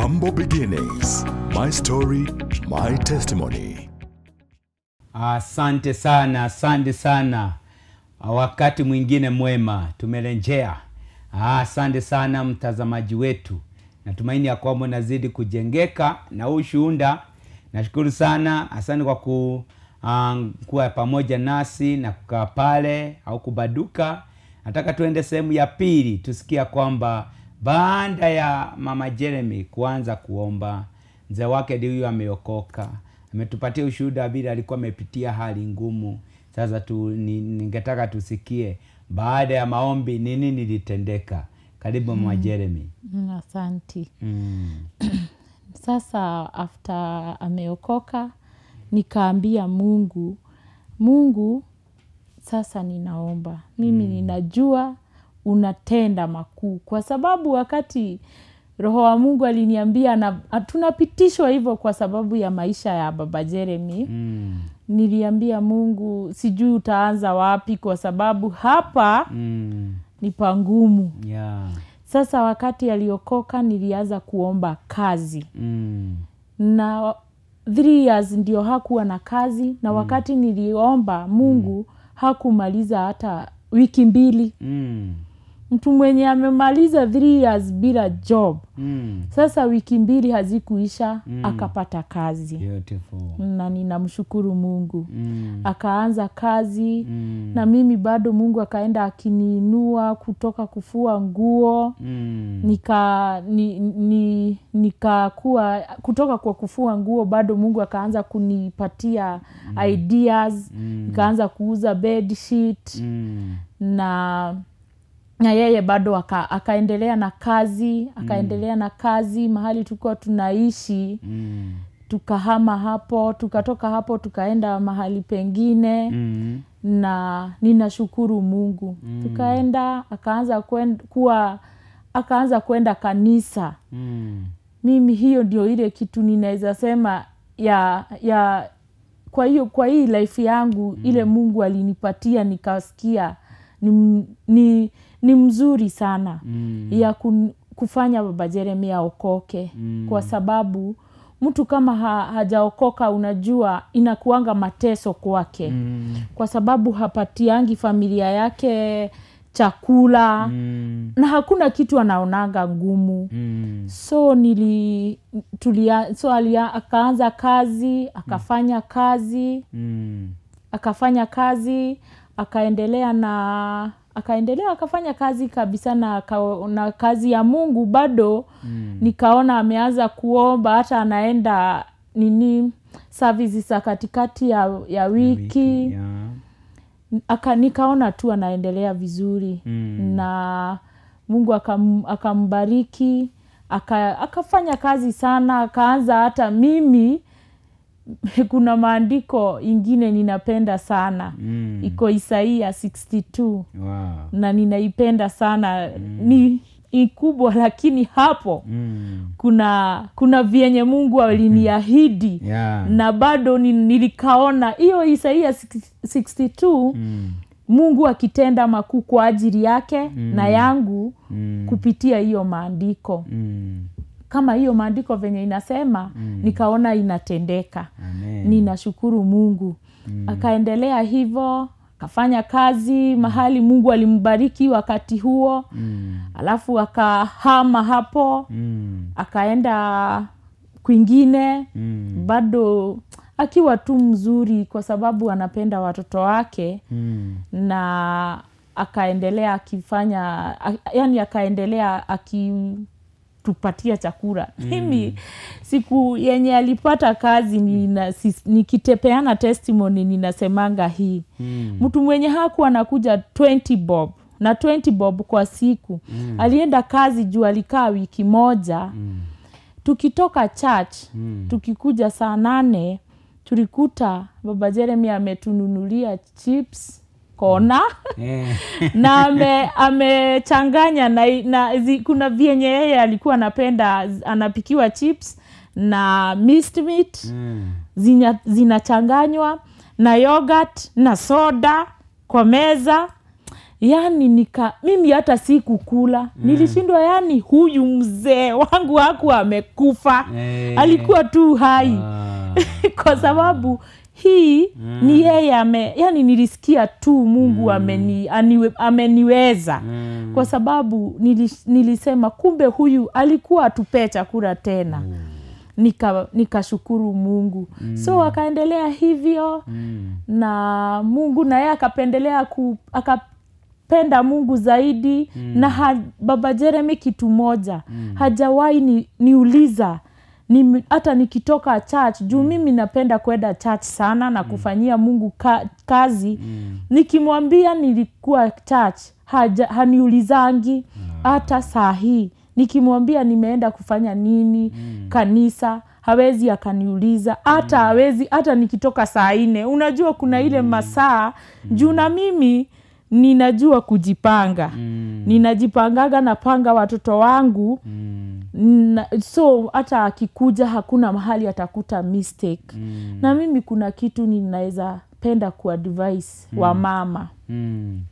Humble beginnings. My story, my testimony. Asante sana, asante sana. Wakati mwingine mwema tumerejea. Asante sana mtazamaji wetu, natumaini ya kwamba unazidi kujengeka na huu shuhuda. Nashukuru sana, asante kwa ku, um, kuwa pamoja nasi na kukaa pale au kubaduka. Nataka tuende sehemu ya pili, tusikia kwamba baada ya mama Jeremy kuanza kuomba, mzee wake ndio huyo ameokoka ametupatia ushuhuda vile alikuwa amepitia hali ngumu. Sasa tu, ni, ningetaka tusikie baada ya maombi nini nilitendeka. Karibu mama Jeremy. Mm, Asanti. Mm. Sasa after ameokoka, nikaambia Mungu, Mungu, sasa ninaomba mimi ninajua unatenda makuu, kwa sababu wakati Roho wa Mungu aliniambia na tunapitishwa hivyo kwa sababu ya maisha ya baba Jeremy Mm. niliambia Mungu, sijui utaanza wapi, kwa sababu hapa Mm. ni pangumu. Yeah. Sasa wakati aliokoka, nilianza kuomba kazi Mm. na three years ndio hakuwa na kazi, na wakati niliomba Mungu hakumaliza hata wiki mbili. Mm. Mtu mwenye amemaliza three years bila job, Mm. sasa wiki mbili hazikuisha akapata kazi, Beautiful. na ninamshukuru Mungu Mm. akaanza kazi Mm. na mimi bado Mungu akaenda akiniinua kutoka kufua nguo Mm. nika ni, ni, nikakuwa kutoka kwa kufua nguo bado Mungu akaanza kunipatia ideas nikaanza kuuza bed sheet Mm. na na yeye bado aka, akaendelea na kazi akaendelea na kazi mahali tulikuwa tunaishi Mm. tukahama hapo tukatoka hapo tukaenda mahali pengine Mm. na ninashukuru Mungu tukaenda akaanza kwen- kuwa akaanza kwenda kanisa Mm. mimi hiyo ndio ile kitu ninaweza sema ya ya kwa hiyo kwa hii life yangu ile Mungu alinipatia nikasikia ni, m- ni, ni mzuri sana Mm. ya kun, kufanya baba Jeremia aokoke kwa sababu mtu kama ha, hajaokoka unajua inakuanga mateso kwake Mm. kwa sababu hapatiangi familia yake chakula Mm. na hakuna kitu anaonanga ngumu Mm. so nili tulia, so alia, akaanza kazi akafanya kazi Mm. akafanya kazi akaendelea na akaendelea akafanya kazi kabisa na, aka- na kazi ya mungu bado Mm. nikaona ameanza kuomba hata anaenda nini services za katikati ya, ya wiki Yeah. aka nikaona tu anaendelea vizuri Mm. na mungu akam, akambariki aka, akafanya kazi sana akaanza hata mimi kuna maandiko ingine ninapenda sana Mm. iko isaia 62 Wow. na ninaipenda sana ni ikubwa lakini hapo Mm. kuna kuna vyenye mungu aliniahidi Yeah. na bado ni- nilikaona hiyo isaia 62 Mm. mungu akitenda makuu kwa ajili yake na yangu Mm. kupitia hiyo maandiko Mm. kama hiyo maandiko venye inasema nikaona inatendeka Amen. ninashukuru mungu akaendelea hivyo akafanya kazi mahali mungu alimbariki wakati huo Mm. alafu akahama hapo Mm. akaenda kwingine Mm. bado akiwa tu mzuri kwa sababu anapenda watoto wake Mm. na akaendelea akifanya a- yani akaendelea akitupatia chakula mimi siku yenye alipata kazi nina, sis- nikitepeana testimony ninasemanga hii Mm. mtu mwenye haku anakuja 20 bob na 20 bob kwa siku mm. alienda kazi juu alikaa wiki moja Mm. tukitoka church Mm. tukikuja saa nane tulikuta baba jeremy ametununulia chips kona Eh. na ame- amechanganya na, na zi, kuna vyenye yeye alikuwa anapenda z- anapikiwa chips na minced meat Mm. zinya- zinachanganywa na yogurt na soda kwa meza yani nika mimi hata sikukula nilishindwa yani huyu mzee wangu haku amekufa Eh. alikuwa tu hai Ah. kwa sababu hii ni yeye ame yani nilisikia tu mungu ameni, aniwe, ameniweza Mm. kwa sababu nilis, nilisema kumbe huyu alikuwa atupee chakula tena nika nikashukuru mungu so akaendelea hivyo Mm. na mungu naye akapendelea ku, akapenda mungu zaidi mm. na ha, baba jeremy kitu moja mm. hajawahi ni, niuliza ni, hata nikitoka church juu mimi napenda kwenda church sana na kufanyia mungu ka, kazi mm. nikimwambia nilikuwa church haja, haniulizangi hata saa hii nikimwambia nimeenda kufanya nini mm. kanisa hawezi akaniuliza hata hawezi hata nikitoka saa nne unajua kuna ile masaa juu na mimi ninajua kujipanga Mm. ninajipangaga napanga watoto wangu Mm. na, so hata akikuja hakuna mahali atakuta mistake Mm. na mimi kuna kitu ninaweza penda kuadvise wa mama Mm.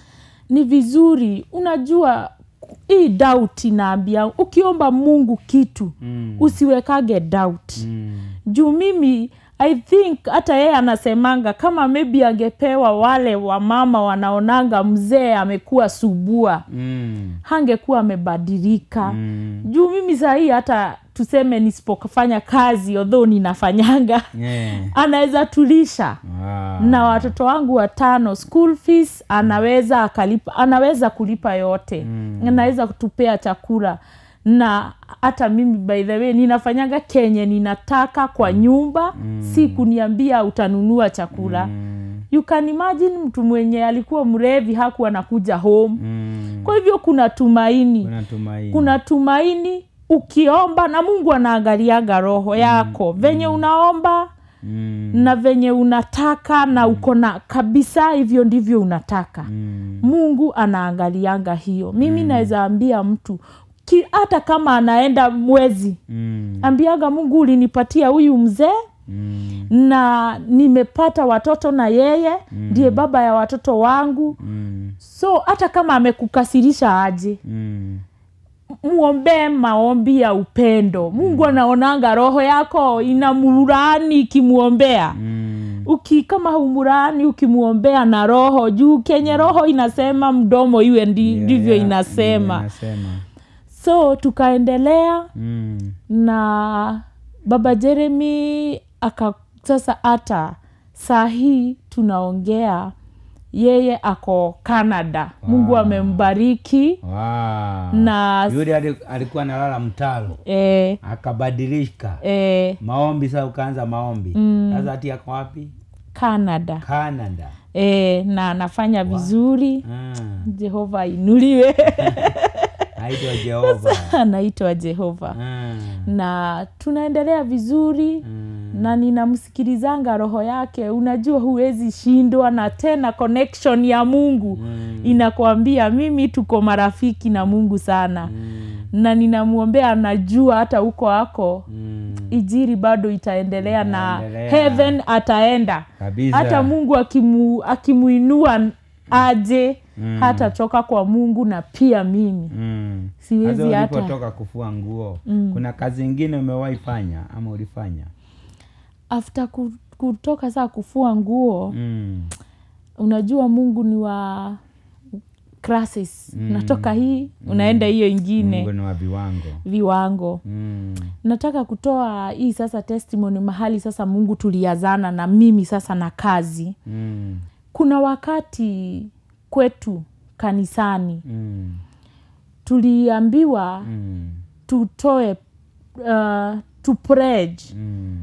ni vizuri unajua hii doubt inaambia ukiomba mungu kitu Mm. usiwekage doubt Mm. juu mimi i think hata yeye anasemanga kama maybe angepewa wale wamama wanaonanga mzee amekuwa subua Mm. hangekuwa amebadilika Mm. juu mimi sahii hata tuseme nisipofanya kazi odho ninafanyanga Yeah. anaweza tulisha Ah. na watoto wangu watano school fees anaweza akalipa anaweza kulipa yote mm. anaweza kutupea chakula na hata mimi by the way ninafanyanga kenye ninataka kwa nyumba mm. si kuniambia utanunua chakula mm. you can imagine mtu mwenye alikuwa mrevi haku anakuja home Mm. kwa hivyo kuna tumaini Kuna tumaini. kuna tumaini ukiomba na mungu anaangaliaga roho yako venye unaomba Mm. na venye unataka na uko na kabisa hivyo ndivyo unataka Mm. mungu anaangalianga hiyo mimi naweza ambia mtu ki, hata kama anaenda mwezi Mm. ambiaga mungu ulinipatia huyu mzee Mm. na nimepata watoto na yeye ndiye baba ya watoto wangu Mm. so hata kama amekukasirisha aje Mm. mwombee maombi ya upendo mungu anaonanga roho yako inamurani ikimwombea Mm. uki kama humurani ukimwombea na roho juu kenye roho inasema mdomo iwe ndi- Yeah, ndivyo yeah, inasema inasema. so tukaendelea Mm. na baba jeremy aka sasa hata saa hii tunaongea yeye ako canada mungu amembariki Wow. na yule ali- alikuwa analala mtalo eh, akabadilika eh, maombi sasa ukaanza maombi sasa hati yako wapi canada canada eh, na anafanya vizuri Ah. jehova inuliwe aitwa jehova anaitwa jehova Ah. na tunaendelea vizuri Mm. na ninamsikilizanga roho yake unajua huwezi shindwa na tena connection ya mungu Mm. inakwambia mimi tuko marafiki na mungu sana Mm. na ninamwombea najua hata huko ako Mm. ijiri bado itaendelea na Itaendelea. heaven ataenda kabisa hata mungu akimu, akimuinua aje Mm. hata toka kwa mungu na pia mimi Mm. Siwezi Sasa hata- ulipotoka kufua nguo kuna kazi ingine umewahi fanya ama ulifanya after ku- kutoka saa kufua nguo mm. unajua mungu ni wa crisis mm. natoka hii unaenda hiyo ingine mungu ni wa viwango viwango mm. nataka kutoa hii sasa testimony mahali sasa mungu tuliazana na mimi sasa na kazi Mm. kuna wakati kwetu kanisani Mm. tuliambiwa Mm. tutoe uh, to pledge Mm.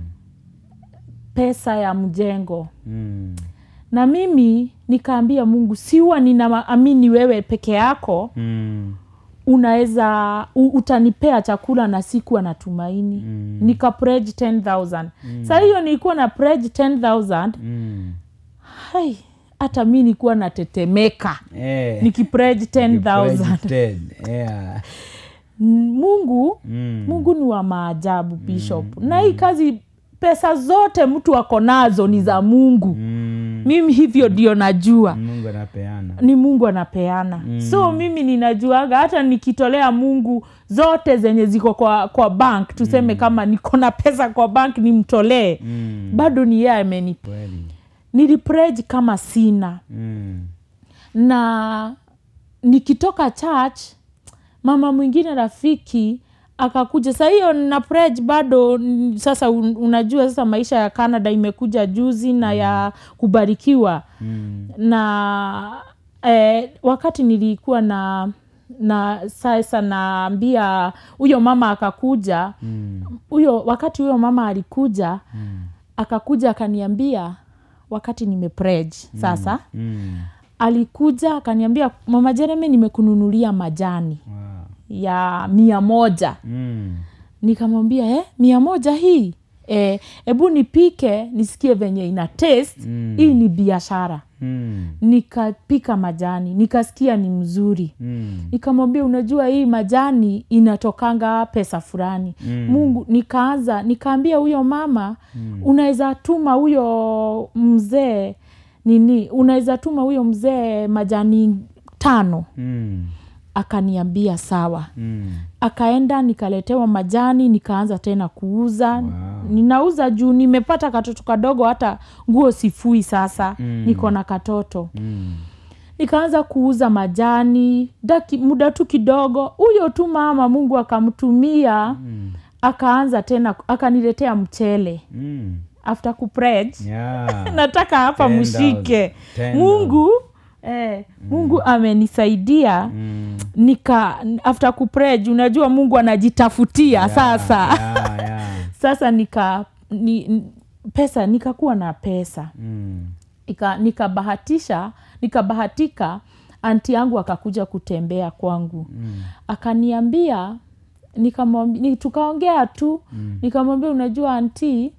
pesa ya mjengo Mm. na mimi nikaambia mungu siwa ninaamini wewe peke yako Mm. unaweza u- utanipea chakula na sikuwa na tumaini Mm. nika pledge 10000 mm. saa hiyo nilikuwa na pledge 10000 Mm. hai hata mi nilikuwa natetemeka Eh. nikipledge 10000 Registered. Yeah. mungu Mm. mungu ni wa maajabu bishop na hii kazi pesa zote mtu ako nazo ni za mungu Mm. mimi hivyo ndio najua mungu anapeana ni mungu anapeana mm. so mimi ninajuaga hata nikitolea mungu zote zenye ziko kwa kwa bank tuseme mm. kama niko na pesa kwa bank nimtolee Mm. bado ni yeye ameni kweli niliprej kama sina mm. na nikitoka church mama mwingine rafiki akakuja sa hiyo na prej bado mm, sasa un- unajua sasa maisha ya canada imekuja juzi na ya kubarikiwa Mm. na eh, wakati nilikuwa na na sasa naambia huyo mama akakuja Mm. huyo wakati huyo mama alikuja akakuja akaniambia wakati nimeprej sasa Mm. alikuja akaniambia mama jeremy nimekununulia majani Wow. ya mia moja Mm. nikamwambia eh, mia moja hii Eh, hebu nipike nisikie venye ina taste Mm. hii ni biashara Mm. nikapika majani nikasikia ni mzuri Mm. nikamwambia unajua hii majani inatokanga pesa fulani Mm. mungu nikaanza nikaambia huyo mama mm. unaweza tuma huyo mzee nini unaweza tuma huyo mzee majani tano Mm. akaniambia sawa Mm. akaenda nikaletewa majani nikaanza tena kuuza Wow. ninauza juu nimepata katoto kadogo hata nguo sifui sasa Mm. niko na katoto Mm. nikaanza kuuza majani daki, muda tu kidogo huyo tu mama mungu akamtumia Mm. akaanza tena akaniletea mchele Mm. after kuprej Yeah. nataka hapa 10,000. mshike 10,000. mungu eh, mungu amenisaidia Mm. nika after kuprej unajua mungu anajitafutia Yeah, sasa yeah, yeah. sasa nika ni, n- pesa nikakuwa na pesa Mm. Ika- nikabahatisha nikabahatika anti yangu akakuja kutembea kwangu Mm. akaniambia nikamwambi- ni, tukaongea tu mm. nikamwambia unajua anti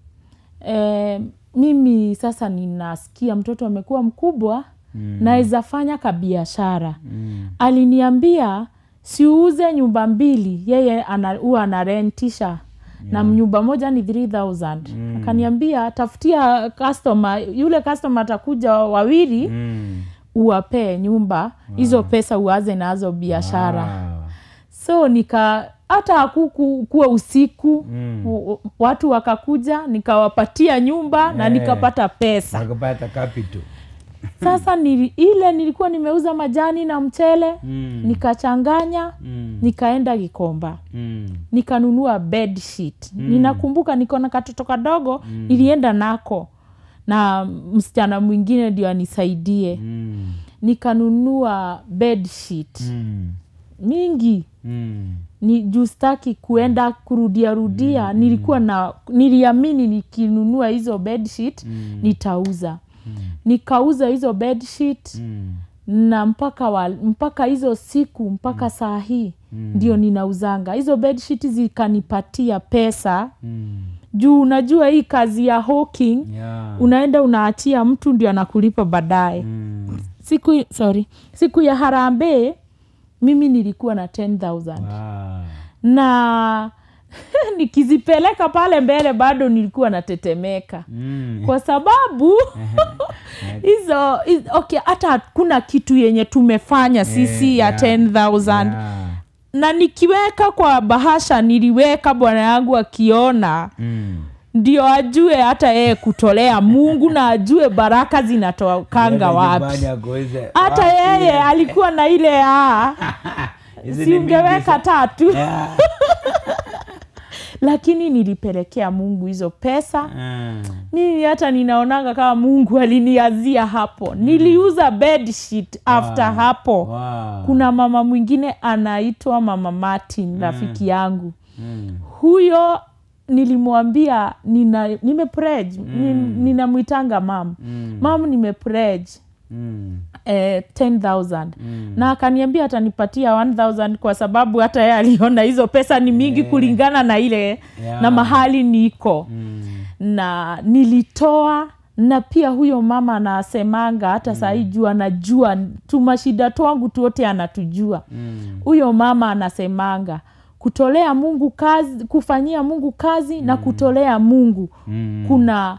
eh, mimi sasa ninasikia mtoto amekuwa mkubwa mm. naweza fanya kabiashara Mm. aliniambia siuze nyumba mbili yeye ana- huwa anarentisha yeah. na nyumba moja ni 3000 mm. akaniambia tafutia customer yule customer atakuja wawili mm. Mm. uwapee nyumba hizo wow. pesa uaze nazo biashara wow. Wow. so nika hata hakuku kuwa usiku Mm. u- u- watu wakakuja nikawapatia nyumba na Eh. nikapata pesa Nakupata capital. sasa nili, ile nilikuwa nimeuza majani na mchele Mm. nikachanganya Mm. nikaenda gikomba Mm. nikanunua bed sheet mm. ninakumbuka niko na katoto kadogo mm. nilienda nako na msichana mwingine ndio anisaidie Mm. nikanunua bed sheet Mm. mingi Mm. ni juu staki kuenda kurudia rudia mm. nilikuwa na niliamini nikinunua hizo bed sheet Mm. nitauza mm. nikauza hizo bed sheet Mm. na mpaka wa, mpaka hizo siku mpaka saa hii ndio ninauzanga hizo bedsheet zikanipatia pesa Mm. juu unajua hii kazi ya hawking Yeah. unaenda unaachia mtu ndio anakulipa baadaye Mm. siku sorry siku ya harambee mimi nilikuwa na 10000 Wow. na nikizipeleka pale mbele bado nilikuwa natetemeka Mm. kwa sababu hizo hizo- okay hata hakuna kitu yenye tumefanya sisi ya yeah. 10000 Yeah. na nikiweka kwa bahasha niliweka bwana yangu akiona Mm. ndio ajue hata yeye kutolea mungu na ajue baraka zinatokanga Nenda wapi nyumbani akuulize, hata wapi? yeye alikuwa na ile a Hizi ni siungeweka mingi tatu sa- Yeah. lakini nilipelekea mungu hizo pesa Mm. mimi hata ninaonanga kama mungu aliniazia hapo niliuza bedsheet after Wow. hapo Wow. kuna mama mwingine anaitwa mama martin rafiki yangu Mm. huyo nilimwambia nina nimeprej mm. ninamwitanga mam Mm. mam nimeprej Mm. eh, 10000 Mm. na akaniambia atanipatia 1000 kwa sababu hata yeye aliona hizo pesa ni mingi Yeah. kulingana na ile Yeah. na mahali niko Mm. na nilitoa na pia huyo mama anasemanga hata mm. sahii juu anajua tumashida twangu tuote anatujua Mm. huyo mama anasemanga kutolea mungu kazi kufanyia mungu kazi mm. na kutolea mungu Mm. kuna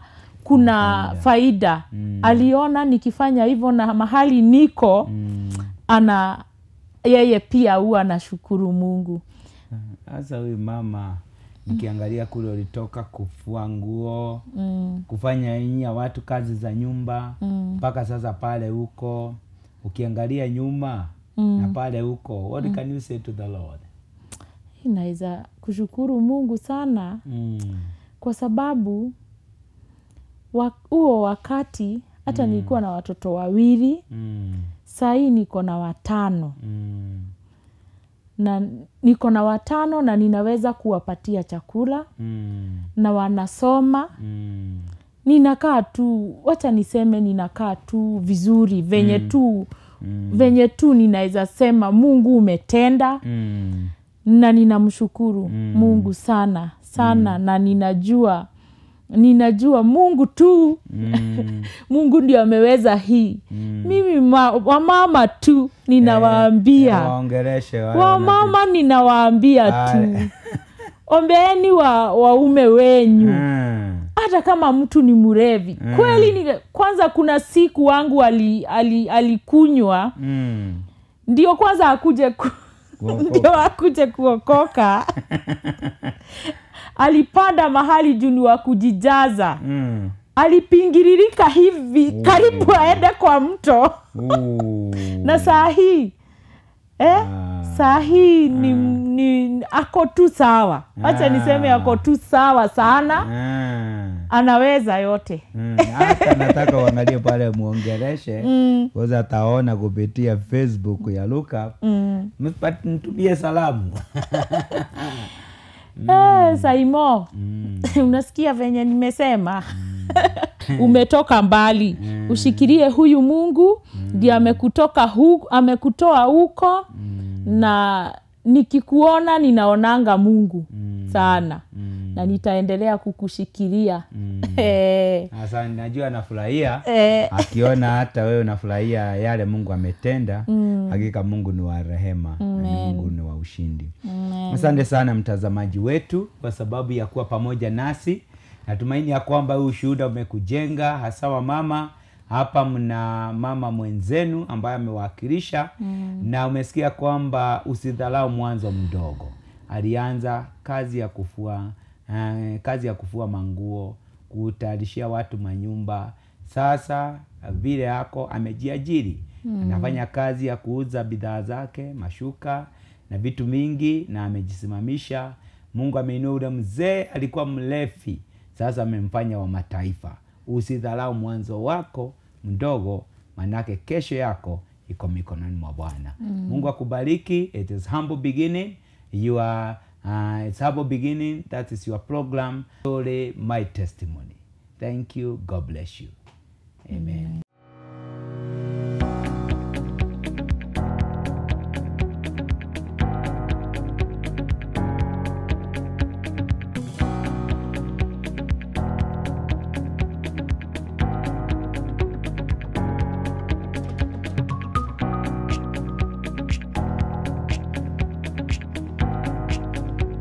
kuna faida aliona nikifanya hivyo na mahali niko ana yeye pia huwa anashukuru mungu sasa huyu mama nikiangalia kule ulitoka kufua nguo mm. kufanya inya watu kazi za nyumba mpaka sasa pale huko ukiangalia nyuma mm. na pale huko what can you say to the lord inaweza kushukuru mungu sana mm. kwa sababu wa- huo wakati hata nilikuwa na watoto wawili Mm. sahii niko na watano Mm. na niko na watano na ninaweza kuwapatia chakula Mm. na wanasoma Mm. ninakaa tu wacha niseme ninakaa tu vizuri venye tu venye tu ninaweza sema mungu umetenda Mm. na ninamshukuru mungu sana sana na ninajua ninajua mungu tu Mm. mungu ndio ameweza hii mimi ma, wamama tu ninawaambia waongereshe wale wamama ninawaambia tu Aya. ombeeni wa waume wenyu Mm. hata kama mtu ni mrevi kweli ni, kwanza kuna siku wangu alikunywa ali, alikunywa Mm. ndio kwanza akuje ku, Kuokoka. ndio akuje kuokoka alipanda mahali juu ni wa kujijaza Mm. alipingiririka hivi karibu aende kwa mto Ooh. na saa hii eh? Ah. saa hii ni, ni ako tu sawa wacha Ah. niseme ako tu sawa sana Ah. anaweza yote Mm, hata nataka uangalie pale muongereshe Mm. kwanza ataona kupitia facebook ya luka mm. mtumie salamu Eh, saimo Mm. unasikia venye nimesema umetoka mbali ushikilie huyu mungu ndio amekutoka hu, amekutoa huko na nikikuona ninaonanga mungu sana na nitaendelea kukushikilia Eh, sasa najua anafurahia eh, akiona hata wewe unafurahia yale mungu ametenda hakika mungu ni wa rehema na ni mungu ni wa ushindi asante sana mtazamaji wetu kwa sababu ya kuwa pamoja nasi natumaini ya kwamba huu ushuhuda umekujenga hasa wa mama hapa mna mama mwenzenu ambaye amewakilisha mm. na umesikia kwamba usidhalau mwanzo mdogo alianza kazi ya kufua uh, kazi ya kufua manguo kutayarishia watu manyumba sasa vile yako amejiajiri mm. anafanya kazi ya kuuza bidhaa zake mashuka na vitu mingi na amejisimamisha mungu ameinua ule mzee alikuwa mlefi sasa amemfanya wa mataifa usidhalau mwanzo wako mdogo manake kesho yako iko mikononi mwa bwana mm. mungu akubariki it is humble beginning you are uh, it's humble beginning that is your program Story, my testimony thank you god bless you amen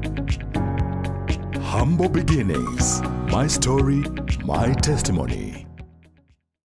Humble beginnings. My story, my testimony.